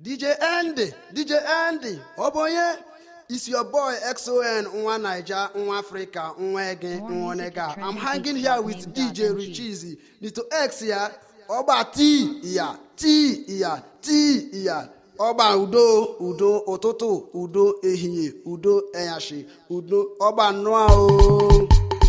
dj andy dj andy ọ bụ onye is your boy xon nwa naija nwa afrịka nwa ege nwa onega i'm hanging here with dj richizi nito x ya ọgba t ya t ya t ya ọgba udo udo ụtụtụ udo ehihie udo enyashi udo ọgba nnụa o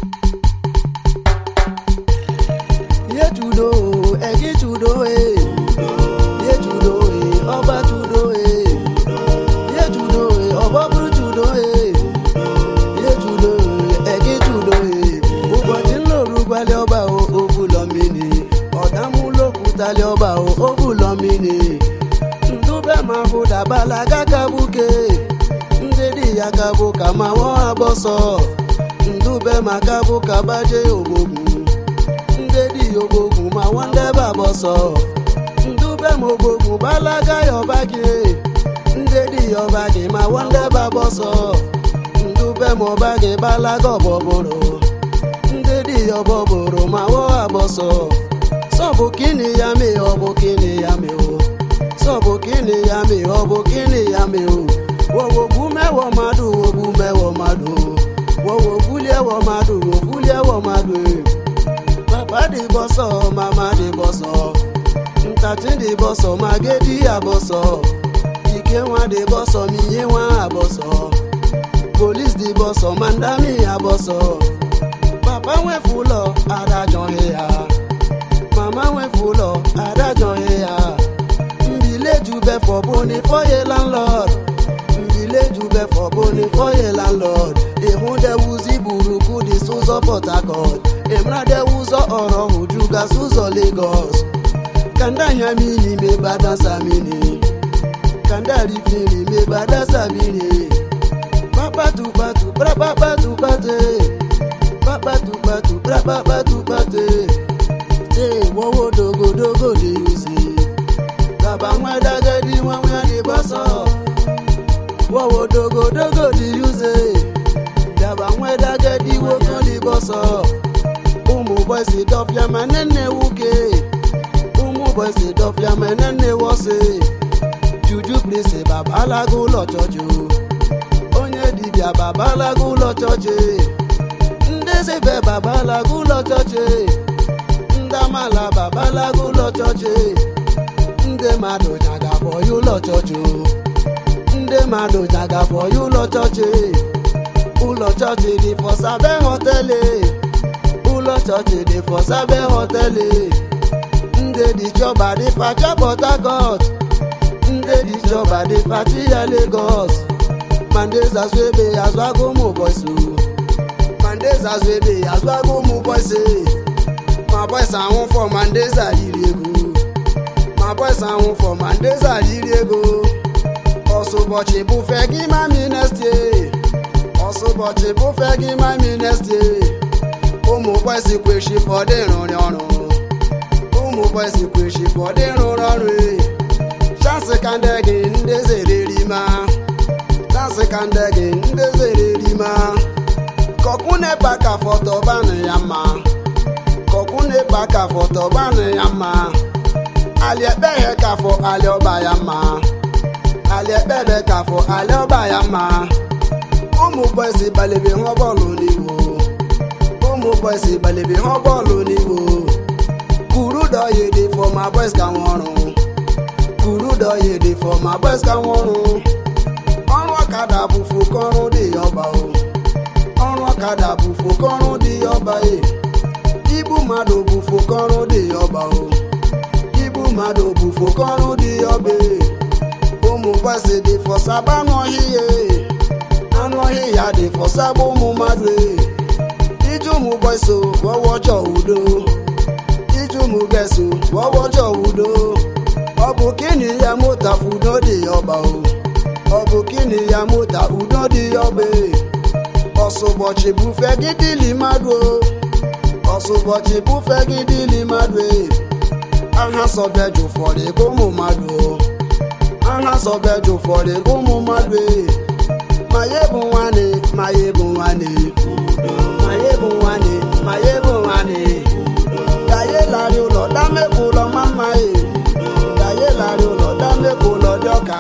ihe judo egi judo e ihe judo e ọba judo e ihe judo e ọbọ bụrụ judo e ihe judo e egi judo e ụbọchị nloru gwali ọba o obulọ mmiri ọdamụlokwutali ọba o obulọ mmiri ndube ma bụ dabala gagabuke ndị dị ya kabụ ka ma nwa abọsọ ndube ma kabụ ka baje ogbogbu ndị dị ogbogbu ma nwandebe abọsọ ndube ma ogbogbu balaga ya ọba gị ndị dị ya ọba gị ma nwandebe abọsọ ndube ma ọba gị balaga ọbọbụrụ ndị dị ya ọbọbụrụ ma wọ abọsọ sọbụ kini ya me ọbụ kini ya me o sọbụ kini ya me ọbụ kini ya me o wọwọgbu mẹwọ mmadụ wọgbu mẹwọ mmadụ wọwọgbu liẹwọ mmadụ wọgbu liẹwọ mmadụ papa dị bọsọ mama dị bọsọ ntachi dị bọsọ magedi abọsọ ike nwa dị bọsọ miye nwa abọsọ polis dị bọsọ mandami abọsọ papa nwefu ụlọ adajọghị ya mama nwefu ụlọ adajọghị ya mbileju befọ bụ ni fọye landlord mbileju befọ bụ ni fọye landlord ịhụdewuzi buruku dị ụzọ port harcourt ịmaradewuzọ ọrọ hụjugas ụzọ lagos kanda hiamini mebadasamini kanda rifini mebadasamini papatupatu prapapatupate papatupatu prapapatupate te wowo dogodogo dey use baba nwa dagadi nwa nwa dey bọsọ wowo dogodogo dey use baba nwa dagadi nwoke dey bọsọ ụmụ bọysi dọfịa ma nenne wuke ụmụ bọysi dọfịa ma nenne wọsị juju plese babalago ụlọ chọchị onye dibịa babalago ụlọ chọchị ndị sebe babalago ụlọ chọchị ndị amala babalago ụlọ chọchị ndị mmadụ jagafọ ya ụlọ chọchị ndị mmadụ jagafọ ya ụlọ chọchị ụlọ chọchị dị fọsabe họtelị ụlọ chọchị dị fọsabe họtelị ndị dị chọba dị facha port harcourt ndị dị chọba dị fachi ya lagos mandezi azụ ebe azụago ụmụ bọysi mandezi azụ ebe azụago ụmụ bọysi ma bọysi anwụ fọ mandezi ayiri ego ma bọysi anwụ fọ mandezi ayiri ego ọsụbọchị bụfe gị ma minestie ọsụbọchị bụfe gị ma minestie ụmụ bọysi kweshi fọdụ ịrụrị ọrụ ụmụ bọysi kweshi fọdụ ịrụrị ọrụ chansi ka ndị gị ndị zere rima chansi ka ndị gị ndị zere rima kọkụnepa ka fọtọbanụ ya mma kọkụnepa ka fọtọbanụ ya mma aliekpeghe ka fọ aliọba ya mma aliekpebe ka fọ aliọba ya mma ụmụ bọysi balebe hụ bọọlụ n'iwo ụmụ bọysi balebe hụ bọọlụ n'iwo kuru dọye dị fọ ma bọysi ka nwọrụ kuru dọye dị fọ ma bọysi ka nwọrụ ọrụ ọkada bụ fokọrụ dị ọba o ọrụ ọkada bụ fokọrụ dị ọba e ibu mmadụ bụ fokọrụ dị ọba o ibu mmadụ bụ fokọrụ dị ọba e ụmụ bọysi dị fọsaba n'ọhịa anụ ọhịa dị fọsaba ụmụ mmadụ e iji ụmụ bọysi wọwọjọ udo iji ụmụ gẹ̀ẹ́sì wọ́wọ́jọ́ udo ọ bụ kini ya mụta udo dị ọba o ọ bụ kini ya mụta udo dị ọba e ọsụbọchị bufe gị dịli mmadụ o ọsụbọchị bufe gị dịli mmadụ e aha sọbeju ụfọdụ ego ụmụ mmadụ o aha sọbeju ụfọdụ ego ụmụ mmadụ e ma ya bụ nwanne ma ya bụ nwanne ma ya bụ nwanne ma ya bụ nwanne láàrin ụlọ dámẹ́kù lọ máma yè láyé láàrin ụlọ dámẹ́kù lọ dọ́ka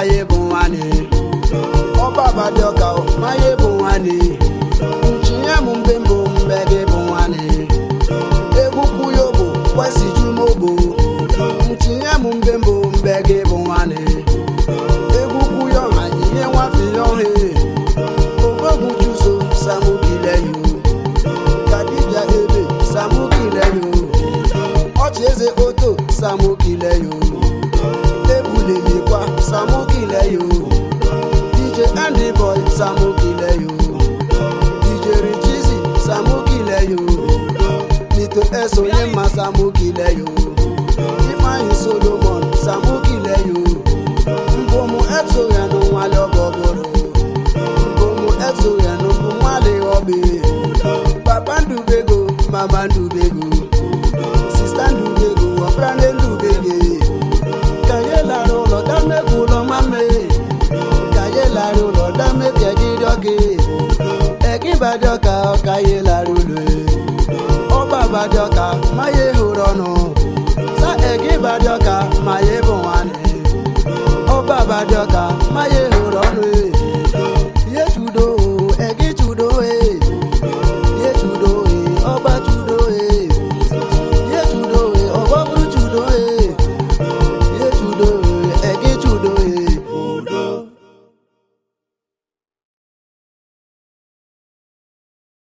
maye bụ nwanne ọba abadịọka maye bụ nwanne nchinye m mbe mbụ mbe gị bụ nwanne egwu kwuyo bụ kwesị jumobo nchinye m mbe mbụ mbe gị bụ nwanne egwu kwuyo ha ihe nwafiyo he ogbogwu chuso samukileyo kadija ebe samukileyo ọchị eze oto samukileyo ebulelikwa samukileyo dj andy boy samukileyo dj richizi samukileyo nito esonye mma samukileyo ifeanyi solomon samukileyo mbomu etsoghenu nwale ọgọgọrọ mbomu etsoghenu bụ nwale ọbe papa ndubego mama ndubego sista ndubego ọprane ndubege kàyé lára ụlọ dámẹ́kù ụlọ mame kàyé lára ụlọ dámẹ́kù ẹ̀gídọ́gì ẹ̀gíbàdọ́kà ọ̀kàyé lára ụlọ ọba àbàdọ́kà máyé hụrụ ọnụ sa ẹ̀gíbàdọ́kà máyé bụ nwanne ọba àbàdọ́kà